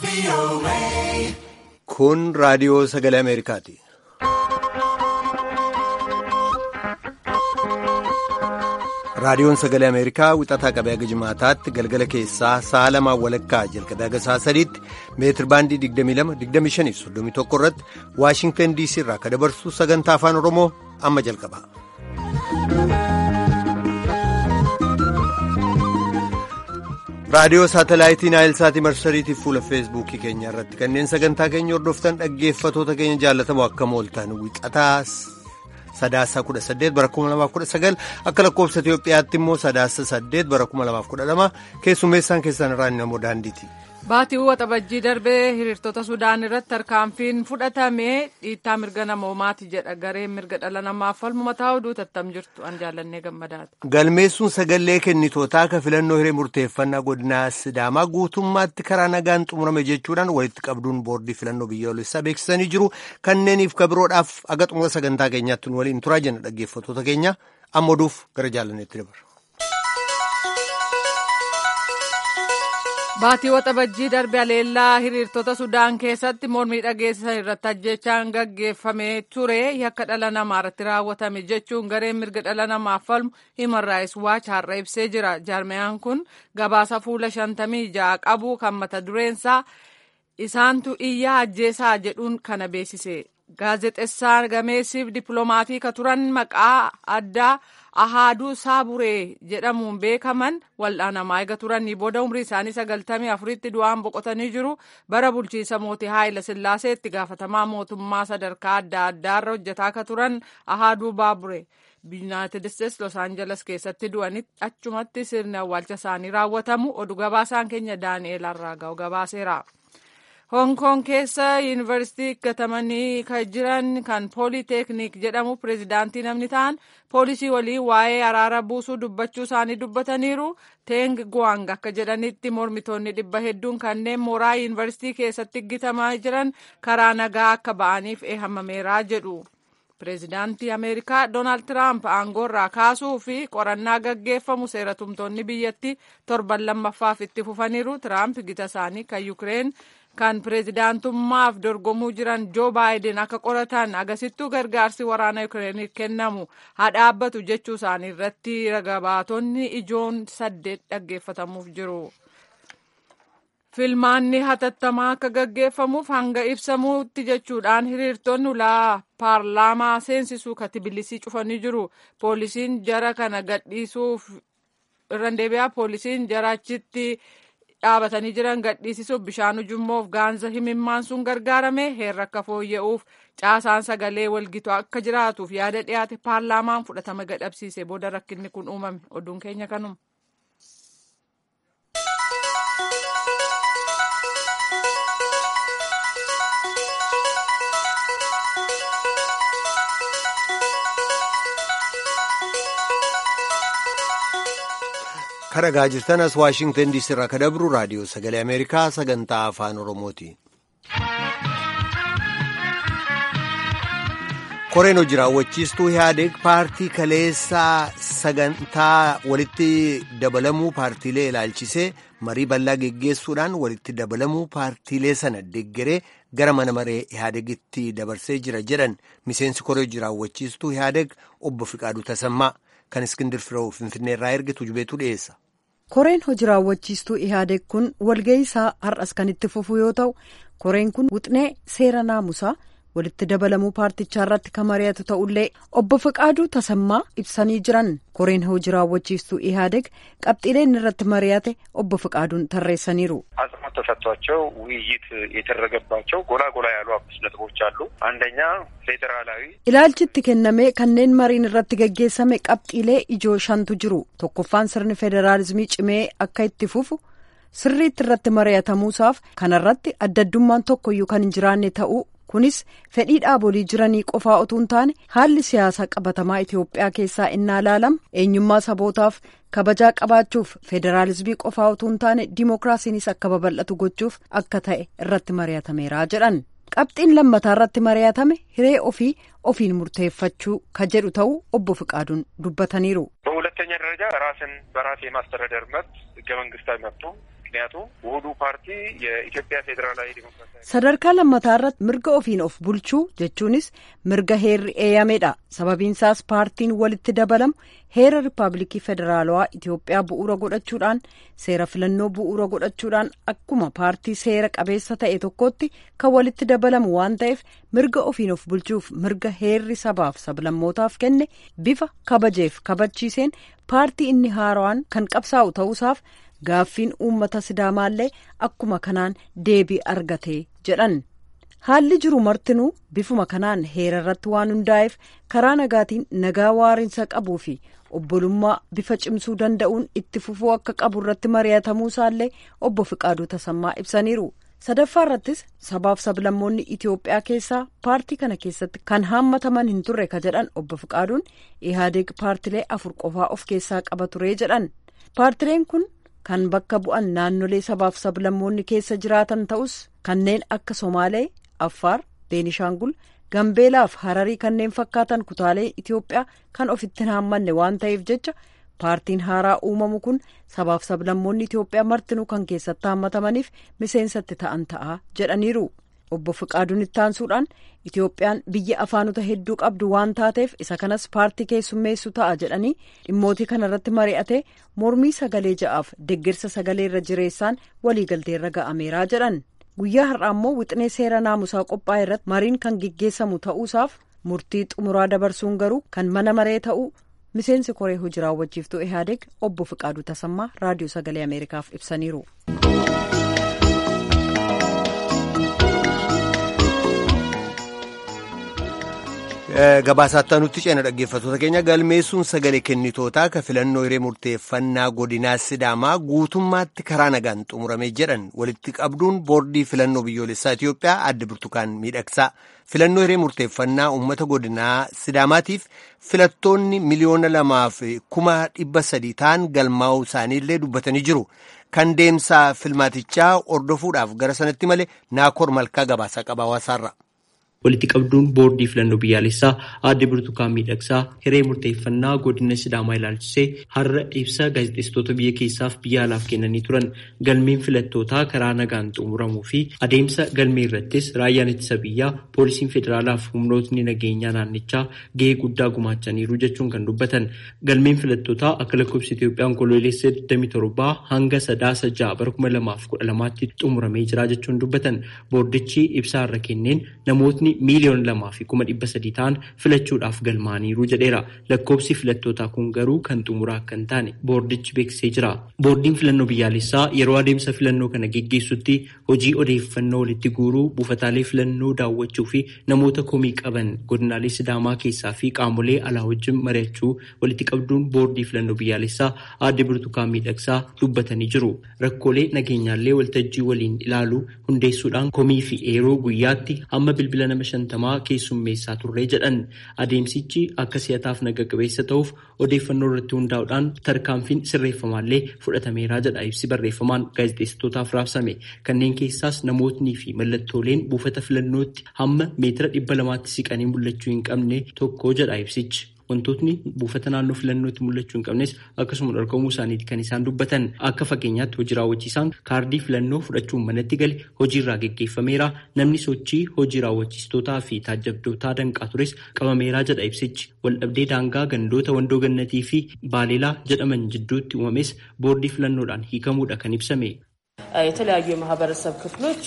Kun raadiyoo sagalee Ameerikaati. Raadiyoon sagalee Ameerikaa wixataa qabee haga jimaataatti galgala keessaa sa'a lamaan walakkaa jalqabee haga sa'a sadiitti meetir baandii 22-25-31 irratti Waashingtan DC irraa akka dabarsu sagantaa afaan Oromoo amma jalqaba. Raadiyoo saatalaayitii Naayilsaatii marsariitiif fuula feesbuukii keenya irratti kanneen sagantaa keenya hordoftan dhaggeeffatoota keenya jaallatamoo akkam ooltan wixataa sadaasa kudha saddeet bara kuma lamaaf kudha sagal akka lakkoofsa Itoophiyaatti immoo sadaasa saddeet bara kuma lamaaf kudha lama keessummeessaan keessan irraa namoo daandiiti. Baatiin waxabajjii darbee hiriirtota Sudaan irratti tarkaanfiin fudhatamee dhiittaa mirga namoomaati jedha gareen mirga dhala namaaf falmu mataa oduu tattam jirtu an jaallannee gammadaati. Galmeessuun sagalee kennitootaa akka filannoo hiree murteeffannaa godinaa Sidaamaa guutummaatti karaa nagaan xumurame jechuudhaan walitti qabduun boordii filannoo biyyoolessaa beeksisanii jiru kanneeniif kabiroodhaaf aga xumura sagantaa keenyaatti nu waliin turaa jenna dhaggeeffatoota keenya amma oduuf gara jaallanneetti dabarra. Baatii waxabajjii darbe aleellaa hiriirtota Sudaan keessatti mormii dhageessisan irratti ajjechaan gaggeeffamee ture yakka dhala namaa irratti raawwatame jechuun gareen mirga dhala namaaf falmu Human Rights Watch har'a ibsee jira. Jaarmiyaan kun gabaasa fuula shantamii ja'a qabu kan mata dureensaa isaantu iyyaa ajjeesaa jedhuun kana beeksise. Gaazexeessaan gameessiif dippiloomatii ka turan maqaa addaa Ahaaduu Saaburee jedhamuun beekaman wal'aanamaa eega turanii booda umrii isaanii sagaltamii afuritti du'aan boqotanii jiru bara bulchiinsa mootii Haayila Sillaasee itti gaafatamaa mootummaa sadarkaa adda addaarra hojjetaa ka turan Ahaaduu Baaburee. Yuunaayitid Isteetsi Los Aangeles keessatti du'anitti achumatti sirni awwaalcha isaanii raawwatamu oduu gabaasaan keenya Daani'eel Arraagaa'u gabaaseera. Hong Kong keessa yuunivarsiitii gatamanii kan jiran kan pooliteeknik jedhamu pireezidaantii namni ta'an poolisii waliin waa'ee araara buusuu dubbachuu isaanii dubbataniiru Teng Guang akka jedhanitti mormitoonni dhibba hedduun kanneen mooraa yuunivarsiitii keessatti gitamaa jiran karaa nagaa akka ba'aniif eehamameeraa jedhu. Pireezidaantii Ameerikaa Doonaald Tiraamp aangoorraa kaasuu fi qorannaa gaggeeffamu seeratumtoonni biyyattii torban lammaffaaf itti fufaniiru. Tiraamp gita isaanii kan Yukireen kan pireezidaantummaaf dorgomuu jiran Joo Baayiden akka qoratan agasittuu gargaarsi waraana Yukireenif kennamu haa dhaabbatu jechuu isaanii irratti ragabaatonni ijoon saddeet dhaggeeffatamuuf jiru. Filmaanni hatattamaa akka gaggeeffamuuf hanga ibsamuutti jechuudhaan hiriirtonni ulaa paarlaamaa seensisuu katibilisii cufanii jiru. Poolisiin jara kana gadhiisuuf irra deebi'aa poolisiin jara achitti dhaabatanii jiran gadhiisisuuf bishaan ujummoof gaanza himimmaan sun gargaarame heerra akka fooyya'uuf caasaan sagalee walgitu akka jiraatuuf yaada dhiyaate paarlaamaan fudhatama gadhabsiise booda rakkinni kun uumame oduun keenya kanuma. Kan dhagaa jirtan as Waashingtan diisii irraa kan dabru raadiyoo sagalee Ameerikaa sagantaa afaan Oromooti. Koreen hojii raawwachiistuu Ihaadeeg paartii kaleessaa sagantaa walitti dabalamuu paartiilee ilaalchisee marii bal'aa geggeessuudhaan walitti dabalamuu paartiilee sana deggeree gara mana maree Ihaadeegitti dabarsee jira jedhan miseensi koree hojii raawwachiistuu Ihaadeeg obbo Fiqaaduu Tasammaa. kan iskindir firoo finfinnee irraa ergitu jubeetu dhiyeessa. koreen hojii raawwachiistuu ihaadeeg kun walga'ii isaa har'as kan itti fufu yoo ta'u koreen kun wuxnee seera naamusaa walitti dabalamuu paartichaa irratti kan mari'atu ta'ullee obbo Fiqaaduu Tasammaa ibsanii jiran koreen hojii raawwachiistuu ihaadeeg qabxiileen irratti mari'ate obbo Fiqaaduun tarreessaniiru. አጽንኦት ተሰጥቷቸው ውይይት የተደረገባቸው ጎላ ጎላ ያሉ አምስት ነጥቦች አሉ። አንደኛ ፌዴራላዊ ilaalchitti kenname kanneen mariin irratti gaggeessame qabxiilee ijoo shantu jiru tokkoffaan sirni federaalizimii cimee akka itti fufu sirriitti irratti mari'atamuusaaf kanarratti addaddummaan tokkoyyuu kan hin jiraanne ta'uu kunis fedhii dhaabolii jiranii qofaa utuu hin taane haalli siyaasaa qabatamaa Itoophiyaa keessaa innaa ilaalamu eenyummaa sabootaaf kabajaa qabaachuuf federaalizimii qofaa utuu hin taane dimookiraasiinis akka babal'atu gochuuf akka ta'e irratti mari'atameera jedhan. qabxiin lammataa irratti mari'atame hiree ofii ofiin murteeffachuu ka jedhu ta'uu obbo Fiqaaduun dubbataniiru. በሁለተኛ ደረጃ ራስን በራስ የማስተዳደር መብት ህገ መንግስታዊ መብቱ ምክንያቱም ውህዱ ፓርቲ የኢትዮጵያ ፌዴራላዊ ዲሞክራሲያዊ sadarkaa lammataa irratti mirga ofiin of bulchuu jechuunis mirga heerri eeyyameedha sababiinsaas paartiin walitti dabalamu heera riippaabilikii federaalawaa Itoophiyaa bu'uura godhachuudhaan seera filannoo bu'uura godhachuudhaan akkuma paartii seera qabeessa ta'e tokkotti kan walitti dabalamu waan ta'eef mirga ofiin of bulchuuf mirga heerri sabaaf sablammootaaf kenne bifa kabajeef kabachiiseen paartii inni haarawaan kan qabsaa'u ta'uusaaf gaaffiin uummata sidaamaallee akkuma kanaan deebii argate jedhan haalli jiru martinuu bifuma kanaan heera irratti waan hundaa'eef karaa nagaatiin nagaa waarinsa qabuu fi obbolummaa bifa cimsuu danda'uun itti fufuu akka qabu irratti mari'atamuusaallee obbo Fiqaaduu Tasammaa ibsaniiru. sadaffaa irrattis sabaaf sablammoonni Itoophiyaa keessaa paartii kana keessatti kan haammataman hin turre ka jedhan obbo Fiqaaduun Ihaadeeg paartilee afur qofaa of keessaa qaba ture jedhan paartileen kun kan bakka bu'an naannolee sabaaf sablammoonni keessa jiraatan ta'us kanneen akka Somaalee, Affaar, Beenishaangul, Gambeelaaf Hararii kanneen fakkaatan kutaalee Itoophiyaa kan ofitti hin haammanne waan ta'eef jecha paartiin haaraa uumamu kun sabaaf sablammoonni Itoophiyaa martinuu kan keessatti haammatamaniif miseensatti ta'an ta'a jedhaniiru. Obbo Fiqaaduun ittaansuudhaan Itoophiyaan biyya afaanota hedduu qabdu waan taateef isa kanas paartii keessummeessu ta'a jedhanii dhimmootii kanarratti mari'atee mormii sagalee ja'aaf deeggarsa sagalee irra jireessaan waliigalteerra ga'ameeraa jedhan. Guyyaa har'aa immoo wixinee seera naamusaa qophaa'e irratti mariin kan geggeessamu ta'uusaaf murtii xumuraa dabarsuun garuu kan mana maree ta'uu miseensi koree hojii raawwachiiftuu ihaadeeg obbo Fiqaaduu Tasammaa raadiyoo sagalee Ameerikaaf ibsaniiru. Gabaasaa nutti ceena dhaggeeffattoota keenya galmeessuun sagalee kennitootaa ka filannoo hiree murteeffannaa godinaa Sidaamaa guutummaatti karaa nagaan xumuramee jedhan walitti qabduun boordii filannoo biyyoolessaa Itoophiyaa adde Burtukaan miidhagsaa filannoo hiree murteeffannaa uummata godinaa Sidaamaatiif filattoonni miliyoona lamaaf kuma dhibba sadii ta'an galmaa'uu isaaniillee dubbatanii jiru. Kan deemsaa filmaatichaa ordofuudhaaf gara sanatti malee naakoor malkaa gabaasaa qaba hawaasaarra. walitti qabduun boordii filannoo biyyaalessaa aadde Burtukaan Miidhagsaa hiree murteeffannaa godina Sidaamaa ilaalchisee har'a ibsa gaazexeessitoota biyya keessaaf biyya alaaf kennanii turan galmeen filattootaa karaa nagaan xumuramuu fi adeemsa galmee irrattis raayyaan ittisa biyyaa poolisiin federaalaa fi humnootni nageenyaa naannichaa gahee guddaa gumaachaniiru jechuun kan dubbatan galmeen filattootaa akka lakkoofsa Itoophiyaan kololeessa 27 hanga sadaasa 6 bara 2012tti xumuramee jira jechuun dubbatan boordichi ibsaa irra kenneen namootni miiliyoona lamaa fi kuma dhibba sadii ta'an filachuudhaaf galmaaniiru jedheera. Lakkoobsi filattootaa kun garuu kan xumuraa akka hin taane boordichi beeksisee jira. Boordiin filannoo biyyaalessaa yeroo adeemsa filannoo kana geggeessutti hojii odeeffannoo walitti guuruu buufataalee filannoo daawwachuu fi namoota komii qaban godinaalee Sidaamaa keessaa fi qaamolee alaa wajjin mari'achuu walitti qabduun boordii filannoo biyyaalessaa aadde Burtukaan Miidhagsaa dubbatanii jiru. Rakkoolee nageenyaallee waltajjii waliin ilaalu hundeessuudhaan komii fi eeroo guyyaatti hamma bilbila nama shantamaa keessummeessaa turree jedhan adeemsichi akka si'ataaf naga qabeessa ta'uuf odeeffannoo irratti hundaa'uudhaan tarkaanfiin sirreeffamaallee fudhatameeraa jedha ibsi barreeffamaan gaazexeessitootaaf raabsame kanneen keessaas namootni fi mallattooleen buufata filannootti hamma meetira dhibba lamaatti siqanii mul'achuu hin qabne tokko jedha ibsichi. wantootni buufata naannoo filannootti mul'achuu hin qabnes akkasuma dhorkamuu isaaniiti kan isaan dubbatan akka fakkeenyaatti hojii raawwachiisaan kaardii filannoo fudhachuun manatti gale hojiirraa geggeeffameera namni sochii hojii raawwachiistootaa fi taajjabdootaa danqaa tures qabameeraa jedha ibsichi waldhabdee daangaa gandoota wandoo gannatii fi baaleelaa jedhaman jidduutti uumames boordii filannoodhaan hiikamuudha kan ibsame. የተለያዩ የማህበረሰብ ክፍሎች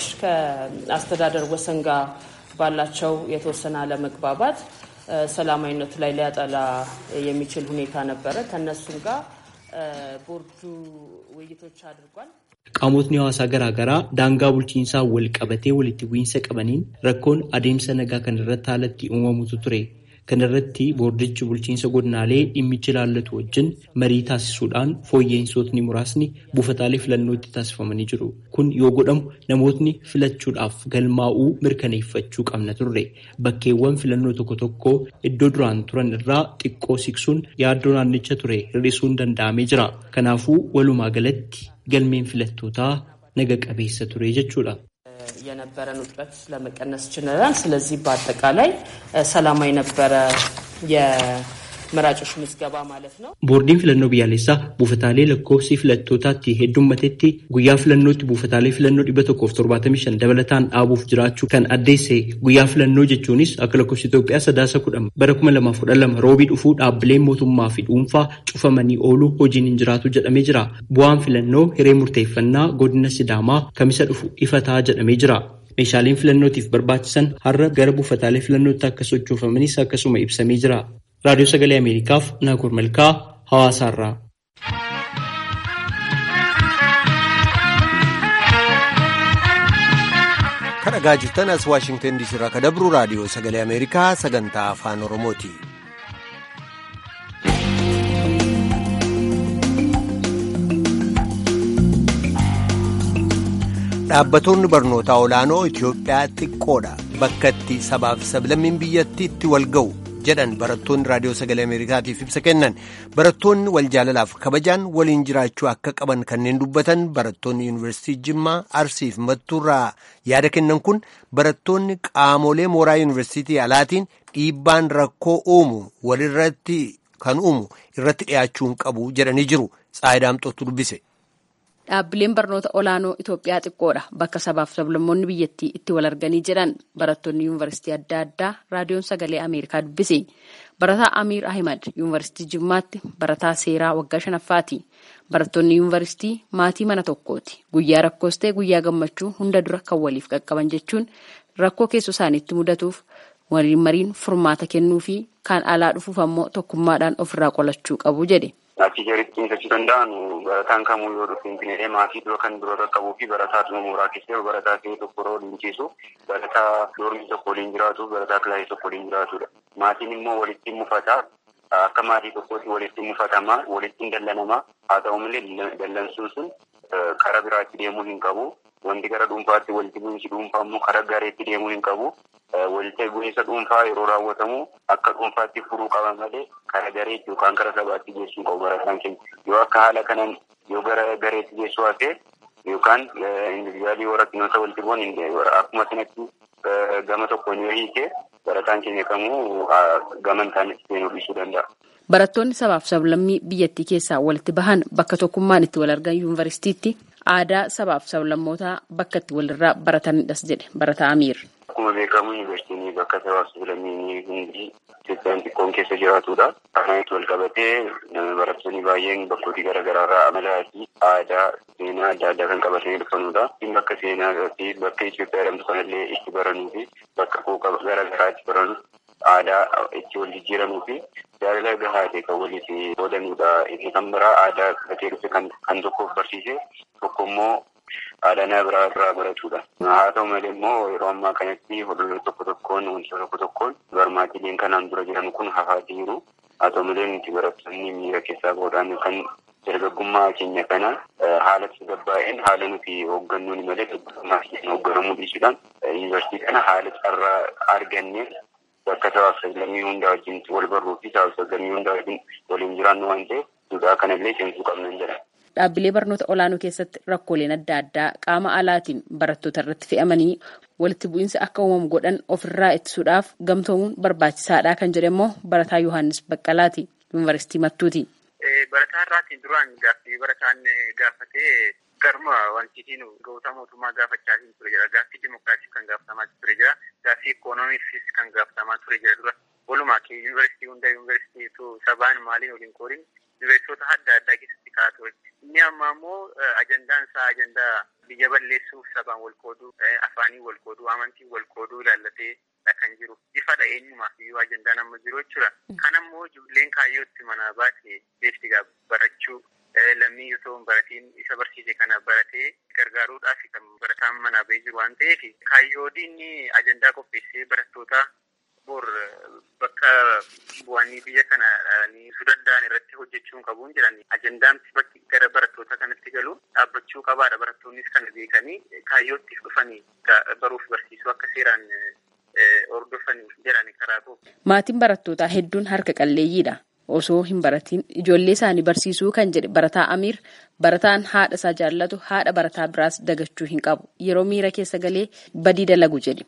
ከአስተዳደር ወሰን ጋር ባላቸው የተወሰነ አለመግባባት ሰላማዊነቱ ላይ ሊያጠላ የሚችል ሁኔታ ነበረ። ከነሱም ጋር ቦርዱ ውይይቶች አድርጓል። Qaamotni hawaasaa garaa garaa daangaa bulchiinsaa wal qabatee walitti bu'iinsa qabaniin rakkoon adeemsa nagaa kan irratti haalatti uumamutu ture. Kana irratti boordichi bulchiinsa godinaalee dhimmichi ilaallatu wajjin marii taasisuudhaan fooyya'insootni muraasni buufataalee filannootti taasifamanii jiru. Kun yoo godhamu namootni filachuudhaaf galmaa'uu mirkaneeffachuu qabna turre. Bakkeewwan filannoo tokko tokko iddoo duraan turan irraa xiqqoo siqsuun yaaddoo naannicha ture hir'isuun danda'amee jira. Kanaafuu walumaa galatti galmeen filattootaa naga qabeessa ture jechuudha. የነበረን ውጥረት ለመቀነስ ችለናል። ስለዚህ በአጠቃላይ ሰላማዊ ነበረ መራጮች ምዝገባ ማለት ነው። boordiin filannoo biyyaalessaa buufataalee lakkoofsi filattootaatti heddummatetti guyyaa filannootti buufataalee filannoo dhibba tokkoof torbaatamii shan dabalataan dhaabuuf jiraachuu kan addeesse guyyaa filannoo jechuunis akka lakkoofsi Itoophiyaa sadaasa kudhan bara kuma lamaaf kudha lama roobii dhufuu dhaabbileen mootummaa fi dhuunfaa cufamanii ooluu hojiin hin jiraatu jedhamee jira. Bu'aan filannoo hiree murteeffannaa godina Sidaamaa kamisa dhufu ifataa jedhamee jira. Meeshaaleen filannootiif barbaachisan har'a gara buufataalee filannootti akka sochoofamanis akkasuma ibsamee jira. Raadiyoo Sagalee Ameerikaaf Naakoor Malkaa Hawaasaarraa. Kan dhagaa jirtan as Waashingtan DC irraa kan dabru raadiyoo Sagalee Ameerikaa sagantaa afaan Oromooti. Dhaabbattoonni barnootaa olaanoo Itoophiyaa xiqqoodha. Bakka itti sabaaf sablammiin biyyattii itti wal ga'u jedhan barattoonni raadiyoo sagalee Ameerikaatiif ibsa kennan. Barattoonni wal jaalalaaf kabajaan waliin jiraachuu akka qaban kanneen dubbatan barattoonni yuunivarsiitii Jimmaa Arsiif Mattuurraa yaada kennan kun barattoonni qaamolee mooraa yuunivarsiitii alaatiin dhiibbaan rakkoo uumu walirratti kan uumu irratti dhiyaachuu hin qabu jedhanii jiru. Tsaayidaamxootu dubbise. Dhaabbileen barnoota olaanoo Itoophiyaa xiqqoodha. Bakka sabaaf sablammoonni biyyattii itti wal arganii jedhan barattoonni yuunivarsiitii adda addaa raadiyoon sagalee Ameerikaa dubbise. Barataa Amiir Ahimad yuunivarsiitii Jimmaatti barataa seeraa waggaa shanaffaati. Barattoonni yuunivarsiitii maatii mana tokkooti. Guyyaa rakkoos ta'e guyyaa gammachuu hunda dura kan waliif qaqqaban jechuun rakkoo keessoo isaaniitti mudatuuf waliin mariin furmaata kennuu fi kan alaa dhufuuf ammoo tokkummaadhaan ofirraa qolachuu qabu jedhe. Achii garitti ibsachuu danda'an barataan kamuu yoo dhufe finfinnee maatii dura kan dura qaqqabuu fi barataa dhuma mooraa keessee barataa ta'e tokko yeroo waliin ciisu barataa doormii tokko waliin jiraatu barataa kilaasii tokko waliin jiraatudha. Maatiin immoo walitti mufata akka maatii tokkootti walitti mufatama walitti dallanama haa ta'u malee dallansuun sun karaa biraatti deemuu hin qabu. Wanti gara dhuunfaatti walitti bu'iinsi dhuunfaa immoo karaa gareetti deemuu hin qabu. Walitti bu'iinsa dhuunfaa yeroo raawwatamu akka dhuunfaatti furuu qaban malee karaa gareetti yookaan karaa sabaatti geessuu qabu barataan keenya. Yoo akka haala kanaan yoo gara gareetti geessuu hafe yookaan individuaalii yoo rakkinoota walitti bu'an akkuma sanatti gama tokkoon yoo hiike barataan keenya kamuu gama hin taanetti seenuu dhiisuu danda'a. Barattoonni sabaaf sablammii biyyattii keessaa walitti bahan bakka tokkummaan itti wal argan yuunivarsiitiitti aadaa sabaaf sablammootaa bakka itti walirraa baratanidhas jedhe barataa Amiir. Akkuma beekamu yuunivarsiitiin bakka sabaaf sablammii hundi Itoophiyaan xiqqoon keessa jiraatudha. Kanatti wal qabatee barattoonni baay'een bakkoota garaagaraarraa amalaa fi aadaa seenaa adda addaa kan qabatanii dhufanudha. Bakka seenaa fi bakka Itoophiyaa jedhamtu kanallee itti baranuu fi bakka qooqa garaagaraa itti baranu aadaa itti wal jijjiiramuu fi jaalala gahaa ta'e kan waliif oolanudha. Inni kan biraa aadaa gatee dhufe kan tokkoof barsiise tokko immoo aadaa nama biraa irraa baratudha. Haa ta'u malee immoo yeroo ammaa kanatti hordoftoota tokko tokkoon wantoota tokko tokkoon barmaatileen kanaan dura jiran kun hafaa jiru. Haa ta'u malee nuti barattoonni miira keessaa bahuudhaan kan dargaggummaa keenya kana haala tasgabbaa'een haala nuti hooggannuun malee dargaggummaa keenya hoogganamuu dhiisuudhaan yuunivarsiitii kana haala carraa argannee bakka sabaaf sablammii hundaa wajjin wal barruu fi sabaaf sablammii hundaa wajjin waliin jiraannu waan ta'eef duudhaa kanallee cimsuu qabnan jedha. Dhaabbilee barnoota olaanoo keessatti rakkooleen adda addaa qaama alaatiin barattoota irratti fe'amanii walitti bu'iinsa akka uumamu godhan ofirraa ittisuudhaaf gamtoomuun barbaachisaadha kan jedhe immoo barataa Yohaannis Baqqalaati yuunivarsiitii Mattuuti. Barataa irraatiin duraan gaaffii barataan gaafatee garuma wantiitiin goota mootummaa gaafachaa ture jira. Gaaffii dimokiraatiif kan gaafatamaa ture jira. Gaaffii ikoonomiifis kan gaafatamaa ture jira dura. Walumaa kee yuunivarsiitii hunda yuunivarsiitii sabaan maaliin waliin kooriin yuunivarsiitota adda addaa keessatti kaa'aa ture. Inni amma immoo ajandaan isaa ajandaa biyya balleessuuf sabaan wal qooduu, afaanii wal qooduu, amantii wal qooduu ilaallatee kan jiru. Ifadha eenyumaaf iyyuu ajandaan amma jiru jechuudha. Kan ammoo ijoolleen kaayyootti manaa baate beekti barachuu lammii osoo hin baratiin isa barsiise kana baratee gargaaruudhaaf kan barataan manaa bahee jiru waan ta'eef kaayyoodiin ajandaa qopheessee barattoota bor bakka bu'anii biyya kana su danda'an irratti hojjechuun qabuun jiran ajandaan bakki gara barattoota kanatti galu dhaabbachuu qabaadha barattoonnis kana beekanii kaayyootti dhufanii baruuf barsiisuu akka seeraan hordofanii jedhani karaa qabu. Maatiin barattootaa hedduun harka qalleeyyiidha. Osoo hin baratiin ijoollee isaanii barsiisuu kan jedhe barataa Amiir barataan haadha isaa jaallatu haadha barataa biraas dagachuu hin qabu. Yeroo miira keessa galee badii dalagu jedhe.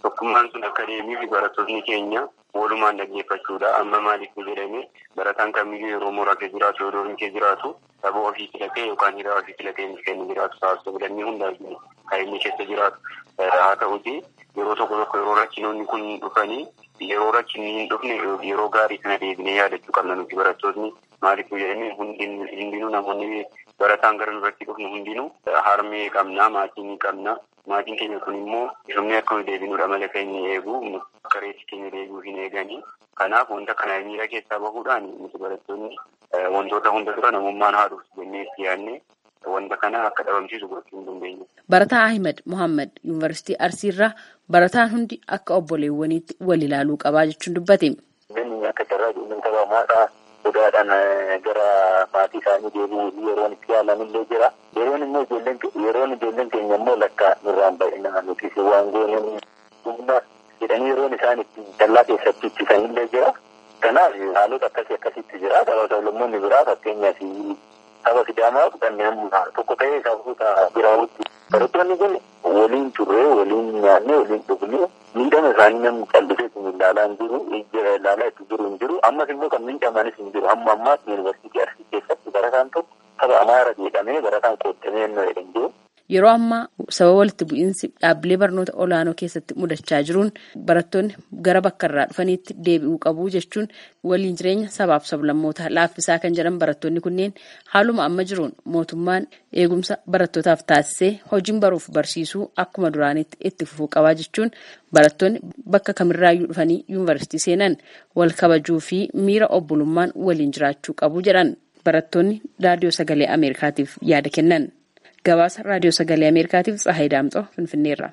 tokkummaan sun akka deemuu fi barattoonni keenya walumaan dhaggeeffachuudha. Amma maaliif jedhame barataan kamiyyuu yeroo mooraa kee jiraatu yoo doormii kee jiraatu saba ofii filatee yookaan hiriyaa ofii filatee inni kennu jiraatu taasisu filannii hundaayyuu kan inni keessa jiraatu haa ta'uti yeroo tokko tokko yeroo rakkinoonni kun dhufanii yeroo rakkinni hin dhufne yeroo gaarii sana deebinee yaadachuu qabna nuti barattoonni maaliif jedhame hundinuu namoonni barataan gara duratti dhufnu hundinuu harmee qabna maatii qabna maatiin keenya kun immoo dhumni akka deebinuudha mala keenya eegu akka reetti keenya deebi'uu hin eeganii kanaaf wanta kana miira keessaa bahuudhaan nuti barattoonni wantoota hunda dura namummaan haa dhufu jennee itti yaadne wanta kana akka dhabamsiisu gochuu hin dandeenyu. Barataa Ahmed Mohaammed Yuunivarsiitii Arsiirraa barataan hundi akka obboleewwaniitti wal ilaaluu qabaa jechuun dubbate. Namni akka carraa ijoolleen taphamaadhaa sodaadhaan gara maatii isaanii deebi'uu yeroon itti yaalamillee jira. Yeroon immoo ijoolleen yeroon ijoolleen keenya immoo lakka nurraan baay'inaa nuti waan gooneen humna jedhanii yeroon isaan itti dallaa keessatti ittisanillee jira. Kanaaf haalota akkasii akkasitti jira. Saba sablammoonni biraa fakkeenyaaf saba sidaamaa kanneen tokko ta'ee sababoota biraawutti. Barattoonni kun waliin turree waliin nyaannee waliin dhugnee miidhama isaanii namni callisee isin ilaalaa hin jiru ilaalaa itti jiru hin jiru ammas immoo kan miidhamanis hin jiru amma ammaatti yuunivarsiitii arsii keessatti barataan tokko saba amaara jedhamee barataan qoodamee hin jiru. Yeroo ammaa sababa walitti bu'iinsi dhaabbilee barnoota olaanoo keessatti mudachaa jiruun barattoonni gara bakka irraa dhufaniitti deebi'uu qabu jechuun waliin jireenya sabaaf sablammootaa laaffisaa kan jedhan barattoonni kunneen haaluma amma jiruun mootummaan eegumsa barattootaaf taasisee hojiin baruuf barsiisuu akkuma duraanitti itti fufuu qabaa jechuun barattoonni bakka kamirraayyuu dhufanii yuunivarsiitii seenan wal kabajuu fi miira obbolummaan waliin jiraachuu qabu jedhan barattoonni raadiyoo sagalee ameerikaatiif yaada kennan. gabaasa raadiyoo sagalee ameerikaatiif tsahayi daamxoo finfinneerra.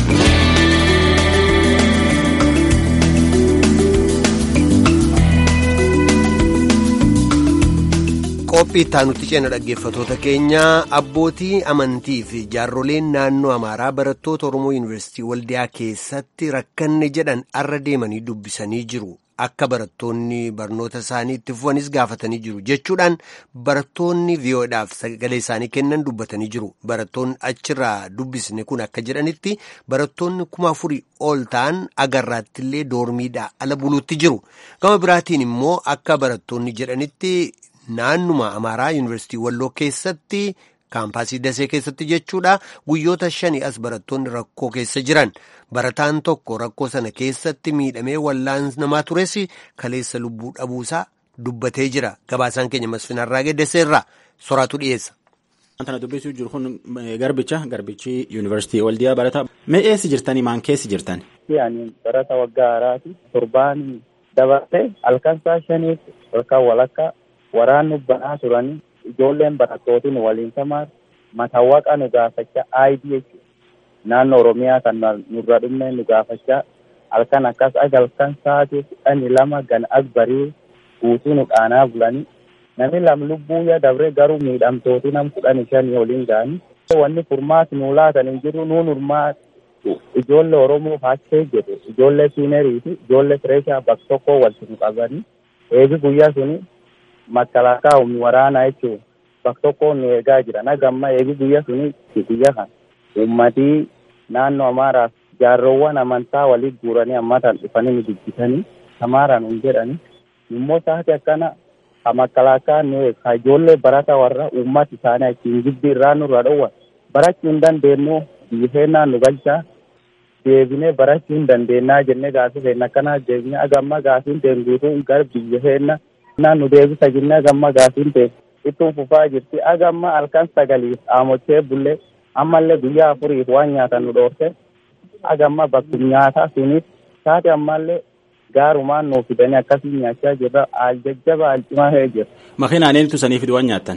qophii itti ceena dhaggeeffatoota keenya abbootii amantii fi jaarroleen naannoo amaaraa barattoota oromoo yuunivarsiitii waldiyaa keessatti rakkanne jedhan arra deemanii dubbisanii jiru. akka barattoonni barnoota isaanii itti fufanis gaafatanii jiru jechuudhaan barattoonni vii'oodhaaf sagalee isaanii kennan dubbatanii jiru barattoonni achirraa dubbisne kun akka jedhanitti barattoonni kuma afurii ol ta'an agarraattillee doormiidhaa ala buluutti jiru gama biraatiin immoo akka barattoonni jedhanitti naannuma amaaraa yuunivarsiitii walloo keessatti kaampaasii dasee keessatti jechuudha guyyoota shanii as barattoonni rakkoo keessa jiran barataan tokko rakkoo sana keessatti miidhamee wallaanamaa tures kaleessa lubbuu dhabuusaa dubbatee jira gabaasaan keenya masfinarraa geddeseerraa soraatu dhiyeessa. Wanta dubbisuu jiru kun garbicha garbichi yuunivarsiitii waldiyaa barataa mee eessa jirtanii maan keessa jirtan. Yaani barata waggaa haaraati torbaan dabartee halkan saa shaniitti halkan walakkaa waraanni banaa turanii ijoolleen barattootiin waliin tamaan matawwaqa nu gaafachaa ID jechuudha. Naannoo Oromiyaa kan nurra dhumne nu gaafachaa halkan akkas aga halkan sa'aatii kudhanii lama gan as barii guutuu nu dhaanaa bulanii namni lam lubbuu ya dabre garuu miidhamtooti nam kudhanii shanii waliin ga'anii. Wanni furmaati nuu laatan hin jiru nuun furmaati ijoollee Oromoo faachee jedhu ijoollee siinerii fi ijoollee fireeshaa bakka tokkoo walitti nu qabanii eegi guyyaa suni makkalaakaa humni waraanaa jechuun bakka tokko nu eegaa jiran hagamma eegi guyya suni guyya kan uummatii naannoo amaaraaf jaarroowwan amantaa walii guuranii ammatan dhufanii nu dubbisanii amaaraan hin jedhani immoo taate akkana ka makkalaakaa nu eega ijoollee barata warra uummata isaanii achiin jibbi irraa nurra dhowwan barachuu hin dandeenyu biyya keenyaa nu galchaa deebinee barachuu hin dandeenyaa jennee gaafii keenya akkanaa deebinee agamma gaafiin teenguutuu gara biyya keenyaa naan nu deebisa jennee gamma gaafiin ta'e ittiin fufaa jirti agamma halkan sagaliif dhaamochee bullee ammallee guyyaa afuriif waan nyaatan nu dhoorte agamma bakki nyaataa sunis taate ammallee gaarumaan nuuf fidanii akkasii nyaachaa jirra aal jajjaba aal cimaa ta'ee jira. Makiinaan eenyutu sanii fidu waan nyaattan?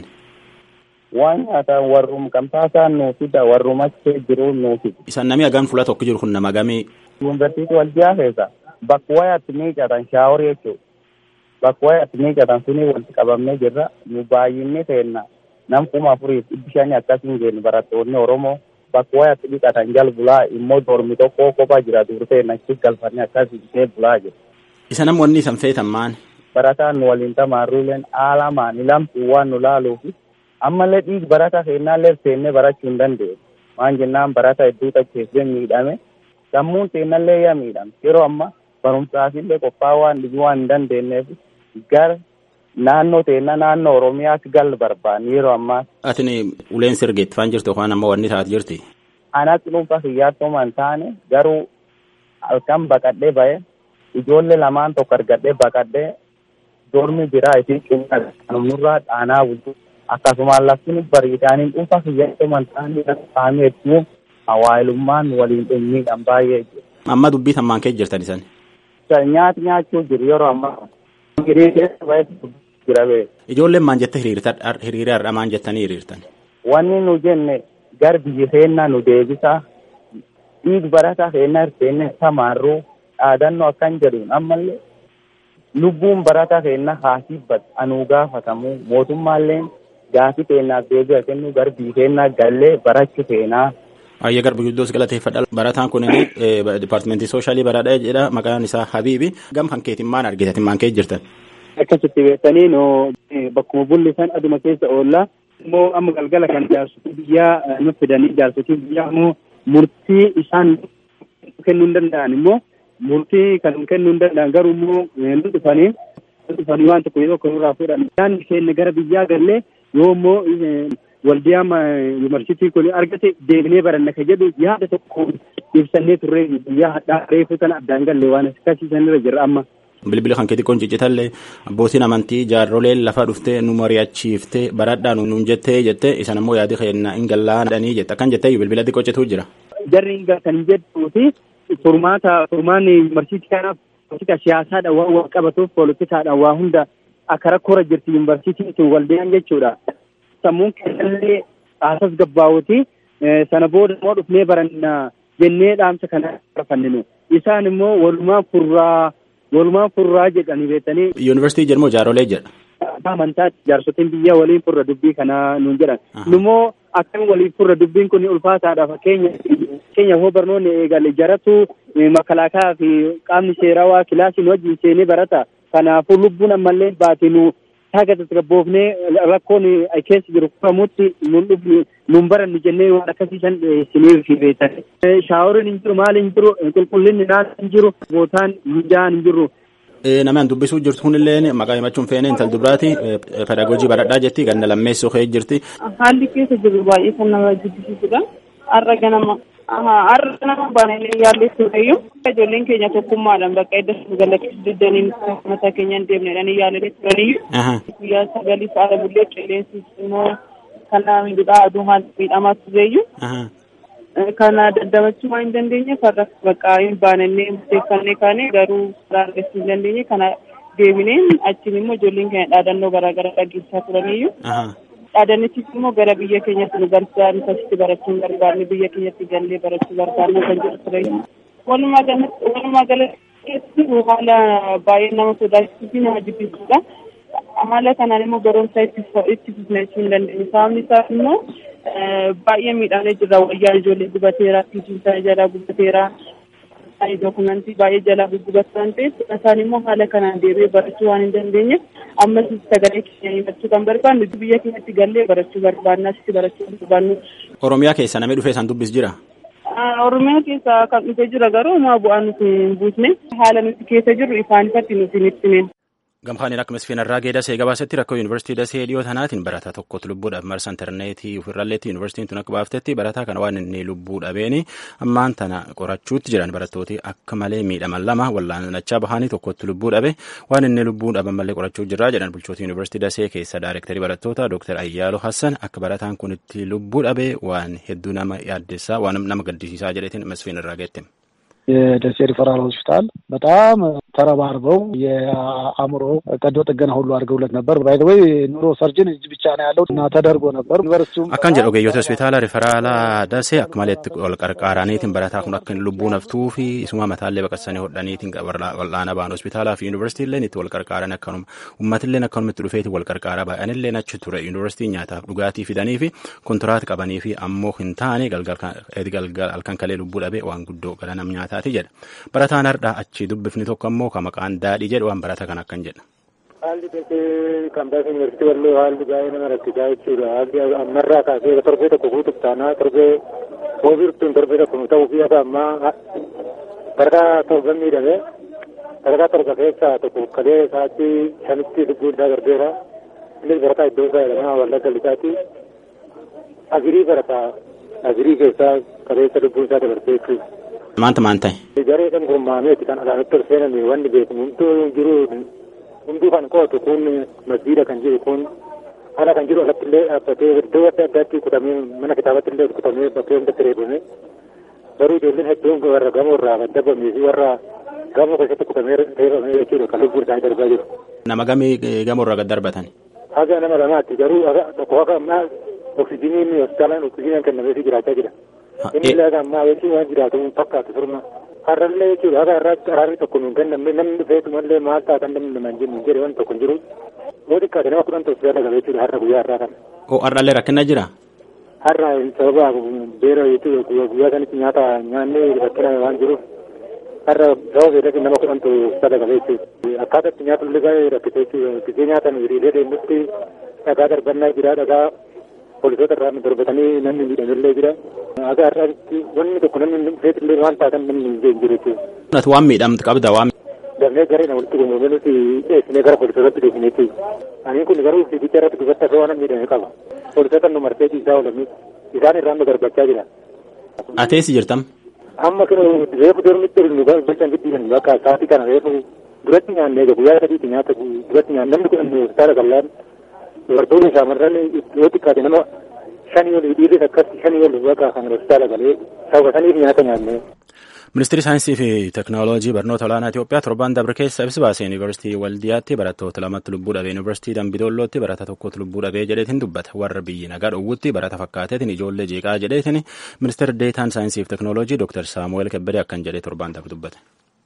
Waan nyaatan warrum kamtaasaan nuuf fida warrum achee jiru nuuf fida. Isaan namni hagaan fuula tokko jiru kun nama gamii? Yuunivarsiitii waldiyaa keessa bakka wayaatti miicatan shaaworii jechuudha. bakka wayaatti miicatan suni walitti qabamnee jirra nu baay'inni seenna nam kuma afuriif dhibbi shanii akkasiin jennu barattoonni oromoo bakka wayaatti dhiqatan jal bulaa immoo dormi tokko kophaa jira dur seenna achi galfannee akkasiin bulaa jira. Isa namoonni isan feetan maan? Barataan nu waliin tamaarruuleen haala maani lamtuu waan nu laaluufi ammallee dhiig barata keennaallee seennee barachuu hin dandeenye. Waan jennaan barata hedduu tacheessee miidhame sammuun teennallee yaa miidhame yeroo amma barumsaafillee qophaa'uu waan dhibuu waan hin dandeenyeef gara naannoo teenna naannoo oromiyaatti gal barbaanne yeroo ammaa. Atin uleen sirgeetti faan jirtu yookaan ammoo wanni taate jirti. Anatti dhuunfaa kiyyaattooma hin taane garuu halkan baqadhee ba'e ijoollee lamaan tokko argadhee baqadhee dormi biraa isin cimna kanumurraa dhaanaa bulchu akkasumaan laftin bariidhaaniin dhuunfaa kiyyaattooma hin taane saamee hedduu hawaayilummaan waliin dhimmiidhaan baay'ee jiru. Amma dubbii tammaan kee jirtan isan. Nyaati nyaachuu jiru yeroo ammaa. Hiriirri keessa ba'e jira bee. Ijoolleen maan jette hiriira maan jettanii hiriirtan. Wanni nu jenne gar biyyi keennaa nu deebisa. Dhiig barataa keennaa hirteenne samaarruu dhaadannoo akkan jedhuun ammallee lubbuun barataa keennaa haasiibbat anuu gaafatamu mootummaallee gaafii keennaaf deebi'a kennu gar biyyi keennaa gallee barachu keenaa. Baay'ee garba guddoos galateeffadha. Barataan kun dipaartimentii sooshalii baraadhaa jedha maqaan isaa Habiibi. Gam kan keetiin maan argitatin maan kee jirtan. Akkasitti beektanii noo bakkuma bullisan aduma keessa oollaa immoo amma galgala kan jaarsotii biyyaa nu fidanii jaarsotii biyyaa immoo murtii isaan kennuu hin danda'an immoo murtii kan kennuu hin danda'an garuu immoo nu dhufanii nu dhufanii waan tokko yeroo kanarraa fuudhan. Isaan keenya gara biyyaa gallee yoo immoo waldiyaa yuunivarsiitii kun argate deebinee baranna ka jedhu yaada tokko ibsannee turree biyyaa hadhaa reefu sana addaan galle waan akkasiisanirra jirra amma. Bilbila kan keetii kun ciccitallee abbootiin amantii jaarroleen lafa dhuftee nu mari'achiiftee baradhaa nuun jettee jettee isan ammoo yaadi keenya hin gallaadhanii jette akkan jettee bilbila xiqqoo cituu jira. Jarri kan jedhuuti furmaata furmaanni yuunivarsiitii kanaaf politika siyaasaadhaan waan wal qabatuuf poolitikaadhaan waa hunda akka rakkoora jirti yuunivarsiitiin sun waldiyaan jechuudha. Sammuun keessallee haasas gabbaawuti sana booda immoo dhufnee baranna jennee dhaamsa kana fanninu isaan immoo walumaa furraa walumaa furraa jedhanii beektanii. Yuunivarsiitii jedhamoo jaaroolee jedha. Amantaa jaarsotiin biyya waliin furra dubbii kana nuun jedhan. Nummoo akkam waliin furra dubbiin kun ulfaataadha fakkeenya keenya hoo barnoonni eegale jaratu makalaakaa fi qaamni seerawaa kilaasiin wajjin seenee barata. Kanaafuu lubbuun ammallee baatinu haga tasgabboofnee rakkoon keessa jiru furamutti nun dhufni nun barannu jennee waan akkasiisan isiniif beektan. Shaaworiin hin jiru maal hin jiru qulqullinni naan hin jiru bootaan mijaan hin jiru. Namaan dubbisuu jirtu kunillee maqaa himachuun feene intal dubraati pedagoojii baradhaa jetti ganna lammeessoo ka'ee jirti. Haalli keessa jiru baay'ee kan nama jibbisiisudha. Har'a ganama har'a ganama baanee yaallee tureyyuu ijoolleen keenya tokkummaadhaan bakka edda galaqqisuu diddaniin mataa keenya hin deemnedhaan yaalee turaniyyuu. Guyyaa sagalii faala bullee qilleensi immoo kan miidhaa aduu haala miidhamaa tureyyuu. kana daddabachuu waan hin dandeenye farra bakka hin baanannee murteeffannee kaane garuu karaa argachuu hin dandeenye kana deebineen achiin immoo ijoolleen keenya dhaadannoo garaagaraa dhageessaa turaniyyuu. Dhaadannichis immoo gara biyya keenyatti nu gargaaru asitti barachuu hin barbaanne biyya keenyatti gallee barachuu barbaanne kan jedhu ture. Walumaa galatti haala baay'ee nama sodaachisuu fi nama jibbisiisudha. Haala kanaan immoo barumsa itti fufneessuu hin dandeenye. Sababni isaas immoo baay'ee miidhamee jira wayyaan ijoollee gubateera fiigiinsa jalaa gubateera dookumentii baay'ee jalaa guggubatu waan ta'eef isaan immoo haala kanaan deebi'ee barachuu waan hin dandeenyeef ammas sagalee keenya himachuu kan barbaannu biyya keenyatti gallee barachuu barbaanna asitti barachuu barbaannu. Oromiyaa keessa namni dhufee isaan dubbis jira. Oromiyaa keessa kan dhufee jira garuu maa bu'aa nuti hin buusne haala nuti keessa jirru ifaan ifatti nuti hin ibsine. Gamkaaniin akka misfiinarraa geedasee gabaasetti rakkoo yuunivarsiitii dasee dhiyoo tanaatiin barataa tokkotu lubbuudhaaf marsa intarneetii ofirralleetti yuunivarsiitiin tun akka baaftetti barataa kana waan inni lubbuu dhabeeni ammaan tana qorachuutti jiran barattooti akka malee miidhaman lama wallaanachaa bahanii tokkotti lubbuu dhabe waan inni lubbuu dhaban malee qorachuu jirraa jedhan bulchoota yuunivarsiitii dasee keessa daayirektarii barattoota dooktar Ayyaaloo Hassan akka barataan kun itti lubbuu dhabe waan hedduu nama yaaddessaa waan nama gaddisiisaa jedhetiin misfiinarraa geette. የደሴ ሪፈራል ሆስፒታል በጣም ተረባርበው የአእምሮ ቀዶ ጥገና ሁሉ አድርገውለት ነበር። ባይዘወይ ኑሮ ሰርጅን እጅ ብቻ ነው ያለው እና ተደርጎ ነበር። ዩኒቨርሲቲውም akkan jedhu ogeeyyoota hospitaala riferaalaa dasee akka maleetti wal qarqaaraniitiin barataa kun akka lubbuu naftuu fi isuma mataallee baqassanii hodhaniitiin wal'aana ba'an hospitaalaa fi yuunivarsiitiilleen itti wal qarqaaran akkanuma uummatilleen akkanumatti dhufeeti wal qarqaaraa baay'anilleen achi ture yuunivarsiitiin nyaataaf dhugaatii fidanii fi kontiraat qabanii fi ammoo hin taane galgal halkan kalee lubbuu dhabee waan guddoo gara nam nyaataati jedha barataan hardhaa achi dubbifni tokko ammoo ka maqaan daadhii jedhu waan barata kan akkan jedha. Haalli dasee kambaasaa yuunivarsiitii walloo haalli baay'ee nama rakkisaa jechuudha. Haalli ammarraa kaasee torbee tokko guutuuf taanaa torbee boobirtuun torbee tokko nu ta'uu fi akka ammaa Barataa torban miidhame barataa torba keessaa tokko kalee isaatti shanitti lubbuun isaa darbeera. Innis barataa iddoo isaa jedhama wallagga lixaatti. Agirii barataa agirii keessaa kaleessa lubbuun isaa dabarsee jechuudha. Maanta maan ta'e? Garee kan gurmaameeti kan alaanatti ol seename wanni beekamu hunduu jiru hunduu kan qootu kun masjiida kan jiru kun haala kan jiru alatti illee dhaabbatee iddoo adda addaatti kutamee mana kitaabatti illee kutamee bakkee hundatti reebame garuu ijoolleen hedduun warra gamoo irraa gaddabamee fi warra gamoo keessatti kutamee reebame jechuudha kan lubbuun isaanii darbaa jiru. Nama gamii gamoo irraa gad darbatan? Haga nama lamaatti garuu tokko haga ammaa oksijiniin hospitaalaan oksijiniin kennameefii jiraachaa jira. Inni illee haga ammaa jechuun waan jiraatu fakkaatu firma. Har'allee jechuudha haga irraatti araarri tokko nuun kennamne namni dhufeetumallee maal taatan namni namaan jennu hin jedhe waan tokko hin jiru. Yoo xiqqaate nama kudhan tokko dagale jechuudha har'a guyyaa har'aa kana. Oo har'allee rakkina jira? Har'a sababa beera jechuudha guyyaa sanitti nyaata nyaannee rakkina waan jiruuf har'a sababa beelatti nama kudhan tokko dagale jechuudha. Akkaataa itti nyaata illee baay'ee rakkite jechuudha. Gisee nyaatan hiriiree deemutti dhagaa darbannaa jira dhagaa poolisoota irraa darbatanii namni miidhamellee jira. Haga har'aatti wanni tokko namni feetillee waan taatan namni hin jiru jechuudha. Nati waan miidhamtu qabda waan. Damee garee nama walitti gurmuramee nuti dhiyeessinee gara poolisootatti dhiyeessinee jechuudha. Ani kun garuu fiigicha irratti gubatti akka waan miidhame qaba. Poolisoota nu marsee ciisaa oolanii isaan irraan nu darbachaa jira. Ateessi jirtam? Amma kan reefu dormitti nu bulchan giddiisan bakka sa'aatii kana reefu duratti nyaannee guyyaa sadiitti nyaata duratti nyaanne namni kun hospitaala qallaan dubartoonni shaamarran yoo xiqqaate nama shanii olii dhiirris akkas shanii olii bakka kan hospitaala galee sababa saniif nyaata nyaanne. Ministeerri saayinsii fi teekinooloojii barnoota olaanaa Itoophiyaa torban dabre keessa ibsa baase yuunivarsiitii Waldiyaatti barattoota lamatti lubbuu dhabee yuunivarsiitii Dambidollootti barata tokkotu lubbuu dhabee jedheetiin dubbata warra biyyi nagaa dhowwutti barata fakkaateetiin ijoollee jeeqaa jedheetiin ministeerri deetaan saayinsii fi teekinooloojii Dr. Saamu'eel Kebbedee akkan jedhee torban dabre dubbate.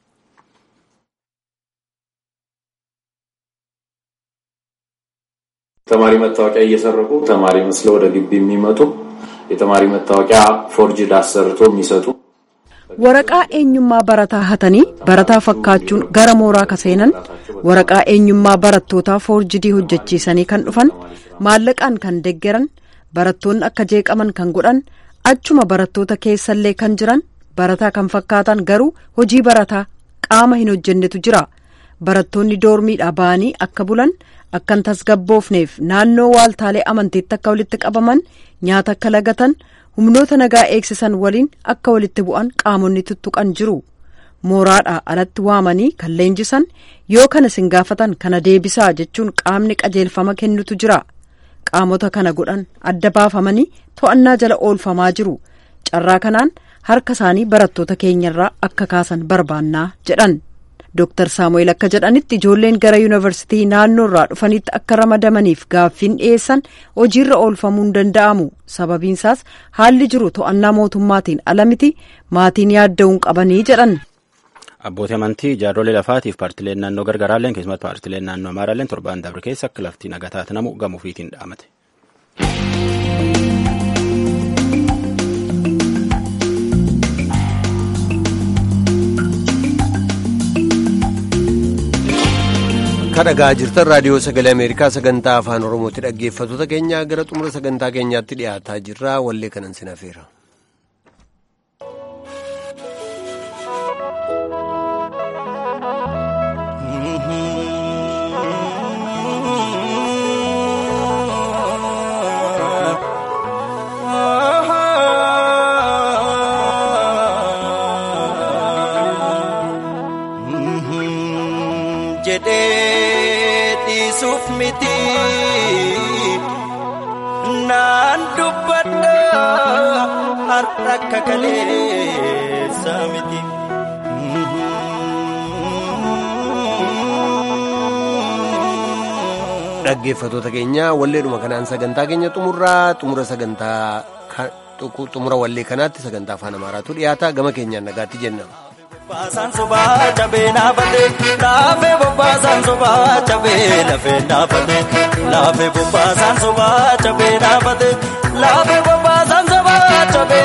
ተማሪ መታወቂያ እየሰረቁ ተማሪ መስለው ወደ ግቢ የሚመጡ የተማሪ መታወቂያ ፎርጅድ አሰርቶ የሚሰጡ waraqaa eenyummaa barataa hatanii barataa fakkaachuun gara mooraa ka seenan waraqaa eenyummaa barattootaa foorjidii hojjechiisanii kan dhufan maallaqaan kan deggeran barattoonni akka jeeqaman kan godhan achuma barattoota keessallee kan jiran barataa kan fakkaatan garuu hojii barataa qaama hin hojjennetu jira barattoonni doormiidhaa ba'anii akka bulan akkan tasgabboofneef naannoo waaltaalee amantiitti akka walitti qabaman nyaata akka lagatan humnoota nagaa eegsisan waliin akka walitti bu'an qaamonni tuttuqan jiru mooraadhaa alatti waamanii kan leenjisan yoo kana sin gaafatan kana deebisaa jechuun qaamni qajeelfama kennutu jira qaamota kana godhan adda baafamanii to'annaa jala oolfamaa jiru carraa kanaan harka isaanii barattoota keenyarraa akka kaasan barbaannaa jedhan. Dr. Saamu'eel akka jedhanitti ijoolleen gara yuunivarsiitii naannoo irraa dhufanitti akka ramadamaniif gaaffiin dhiyeessan hojiirra oolfamuu hin danda'amu sababiinsaas haalli jiru to'annaa mootummaatiin ala miti maatiin yaadda'uu hin qabanii jedhan. Abbootii amantii jaarrolee lafaatiif paartileen naannoo gargaraalleen keessumatti paartileen naannoo amaaraalleen torban dabre keessa akka lafti nagaa taate namu gamuufiitiin dhaamate. kadhagaa jirtan raadiyoo sagalee ameerikaa sagantaa afaan oromooti dhaggeeffattoota keenya gara xumura sagantaa keenyaatti dhiyaataa jirra wallee kanan sin hafeera. jedheetiisuuf miti naan dubbadha har'a akka kaleessa miti. dhaggeeffattoota keenya walleedhuma kanaan sagantaa keenya xumurraa xumura sagantaa xumura wallee kanaatti sagantaa afaan amaaraatu dhiyaata gama keenyaan nagaatti jenna. Bobbaasan sobaa cabee naafate laafee bobbaasan sobaa cabee lafee naafate laafee bobbaasan sobaa cabee naafate laafee bobbaasan sobaa cabee.